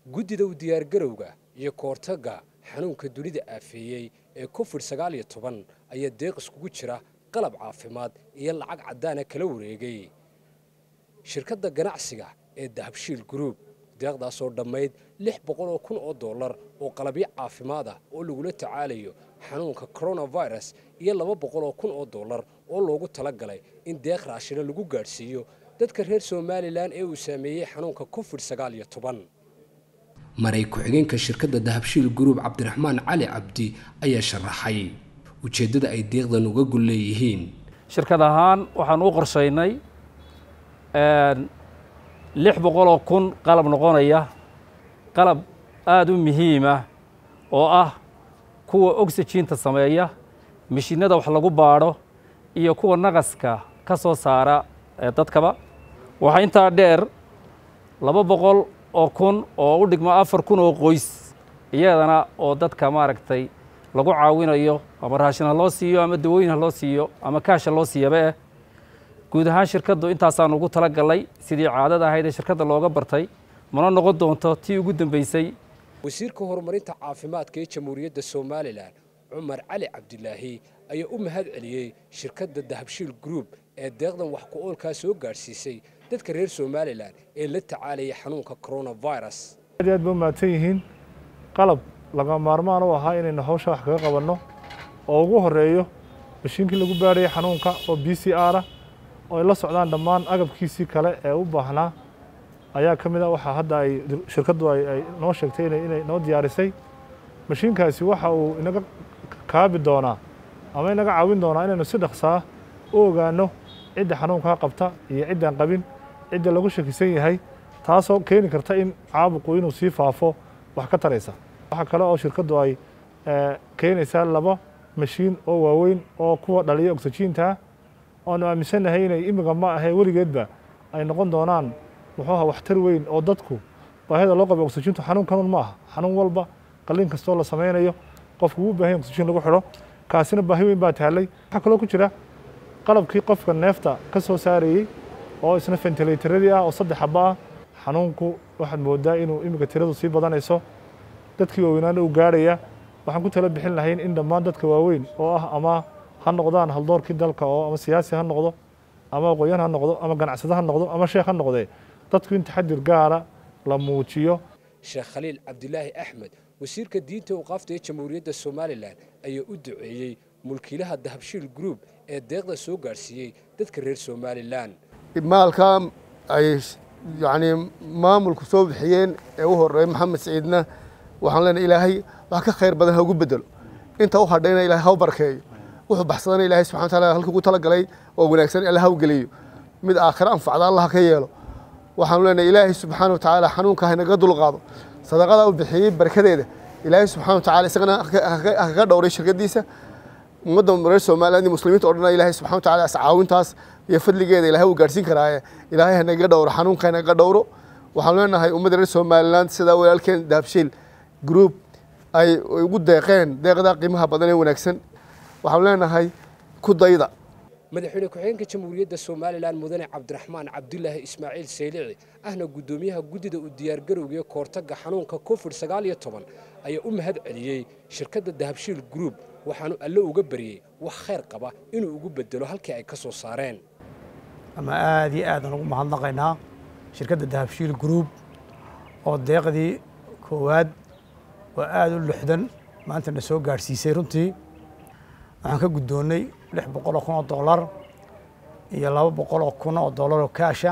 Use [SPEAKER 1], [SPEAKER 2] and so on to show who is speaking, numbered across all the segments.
[SPEAKER 1] guddida u diyaargarowga iyo kahortagga xanuunka dunida aafeeyey ee covid sagaal iyo toban ayaa deeq iskugu jira qalab caafimaad iyo lacag caddaana kala wareegay shirkadda ganacsiga ee dahabshiil group deeqdaasoo dhammayd lix boqol oo kun oo dollar oo qalabyo caafimaad ah oo lagula tacaalayo xanuunka coronavirus iyo laba boqol oo kun oo dollar oo loogu talagalay in deeq raashina lagu gaadhsiiyo dadka reer somalilan ee uu saameeyey xanuunka covid sagaal iyo toban maray ku-xigeenka shirkadda dahabshiil group cabdiraxmaan cali cabdi ayaa sharaxay ujeeddada ay deeqdan uga gul leeyihiin
[SPEAKER 2] shirkad ahaan waxaan u qorshaynay lix boqoloo kun qalab noqonaya qalab aada u muhiimah oo ah kuwa oxyjiinta sameeya mishiinada wax lagu baadho iyo kuwa naqaska ka soo saara dadkaba waxaa intaa dheer laba boqol oo kun oo u dhigma afar kun oo qoys iyadana oo dadka maaragtay lagu caawinayo ama raashin ha loo siiyo ama dawooyin ha loo siiyo ama kaasha loo siiyaba eh guud ahaan shirkaddu intaasaan ugu tala galnay sidii caadada ahayd ee shirkadda looga bartay mana noqon doonto tii ugu dambeysay
[SPEAKER 1] wasiirka horumarinta caafimaadka ee jamhuuriyadda somalilan cumar cali cabdilaahi ayaa u mahad celiyey shirkadda dahabshiil group ee deeqdan wax ku oolkaa soo gaadhsiisay dadka reer somalilan ee la tacaalaya xanuunka coronavirus
[SPEAKER 3] aad aad ba umahadsan yihiin qalab laga maarmaan u ahaa inaynu hawsha wax kaga qabanno oo ugu horeeyo mashiinkii lagu baadhayay xanuunka oo b c r ah oo ay la socdaan dhammaan agabkiisii kale ee u baahnaa ayaa ka mid a waxaa hadda ay shirkaddu ay noo sheegtay inay noo diyaarisay mashiinkaasi waxa uu inaga kaabi doonaa ama inaga caawin doonaa inaynu si dhaqsaa u ogaanno cidda xanuunkaa qabta iyo ciddaan qabin cidda lagu shakisan yahay taasoo keeni karta in caabuqu inuu sii faafo wax ka taraysa waxaa kale oo shirkaddu ay keenaysaa laba mashiin oo waaweyn oo kuwa dhaliya oxyjiinta oanu aaminsannahay inay imiga ma ahee weligeedba ay noqon doonaan muxuuha waxtar weyn oo dadku baahida loo qaba oxyjiintu xanuunkan ma aha xanuun walba qalliin kastoo la samaynayo qofku wuu baahan oxyjiin lagu xidho kaasina baahi weyn baa taallay waxaa kaloo ku jira qalabkii qofka neefta ka soo saarayey oo isna fentilaytaradii ah oo saddex xaba ah xanuunku waxaad moodaa inuu imiga tiradu sii badanayso dadkii waaweynaana uu gaarhaya waxaan ku tala bixin lahayn in dhammaan dadka waaweyn oo ah ama ha noqdaan haldoorkii dalka oo ama siyaasi ha noqdo ama aqoonyan ha noqdo ama ganacsado ha noqdo ama sheekh ha noqdee dadku in taxadir gaara la muujiyo
[SPEAKER 1] sheekh khaliil cabdilaahi axmed wasiirka diinta uqaafta ee jamhuuriyadda somalilan ayaa u duceeyey mulkiilaha dahabshiil group ee deeqda soo gaadhsiiyey dadka reer somalilan
[SPEAKER 4] maalkaa ay yacnii maamulku soo bixiyeen ee u horreeya maxamed siciidna waxaan leenahay ilaahay wax ka khayr badan ha ugu bedelo inta u hadhayna ilahay ha u barkeeyo wuxuu baxsadana ilahay subxana wataala halkii ugu talagalay oo wanaagsan alla ha u geliyo mid aakhira anfacda allah ka yeelo waxaanu leenahay ilaahay subxaana wa tacaala xanuunka haynaga dulqaado sadaqada u bixiyey barkadeeda ilaahay subxana wa tacala isagana ha kaga dhowray shirkadiisa ummadda reer somaliland iyo muslimiinta o dhan ilaahay subxana wa tacala iscaawintaas iyo fadligeeda ilahay uu gaadhsiin karaaye ilaahay hanaga dhowro xanuunka hanaga dhowro waxaanu leenahay ummadda reer somaliland sidaa walaalkeen dahabshiil group ay ugu deeqeen deeqdaa qiimaha badan ee wanaagsan waxaanu leenahay ku dayda
[SPEAKER 1] madaxweyne ku-xigeenka jamhuuriyadda somalilan mudane cabdiraxmaan cabdulaahi ismaaciil saylici ahna guddoomiyaha guddida u diyaargarowga ee kahortagga xanuunka covid sagaal iyo toban ayaa u mahad celiyey shirkadda dahabshiil group waxaanu alle uga baryey wax khayr qaba inuu ugu bedelo halkii ay ka soo saareen
[SPEAKER 5] ama aad iyo aadaan ugu mahadnaqaynaa shirkadda dahabshiil group oo deeqdii koowaad waa aada u lixdan maantana soo gaadhsiisay runtii waxaan ka guddoonnay lix boqol oo kun oo dollar iyo laba boqol oo kun oo dollar oo kaasha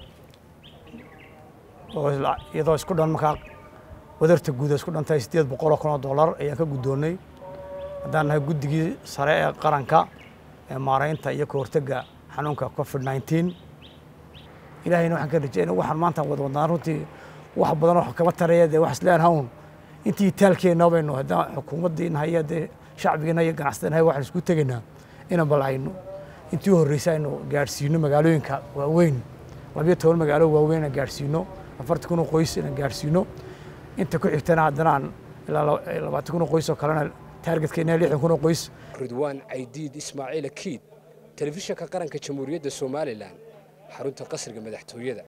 [SPEAKER 5] oo iyadoo isku dhan markaa wadarta guud isku dhantahay siddeed boqol oo kun oo dollar ayaan ka guddoonnay haddaan nahay guddigii sare ee qaranka ee maaraynta iyo kahortagga xanuunka covid nineteen ilaahayna waxaan ka rajeynay waxaan maanta wada wadnaan runtii wax badan oo kama taraya dee wax isleen hawn intii taalkeenna baynu haddaan xukuumaddiina haya dee shacbigiina iyo ganacsadanahay waxaan isku tegaynaa inaan bal aynu intii u horreysay aynu gaadhsiino magaalooyinka waaweyn labiyo toban magaalo waaweyn inaan gaadhsiino afartan kun oo qoys inaan gaadhsiino inta ku xigtana haddana aan ilaa labaatan kun oo qoys oo kalena taargetka lixdan kun oo qoys
[SPEAKER 1] ridwaan caydiid ismaaciil akiid telefishinka qaranka jamhuuriyadda somalilan xarunta qasriga madaxtooyada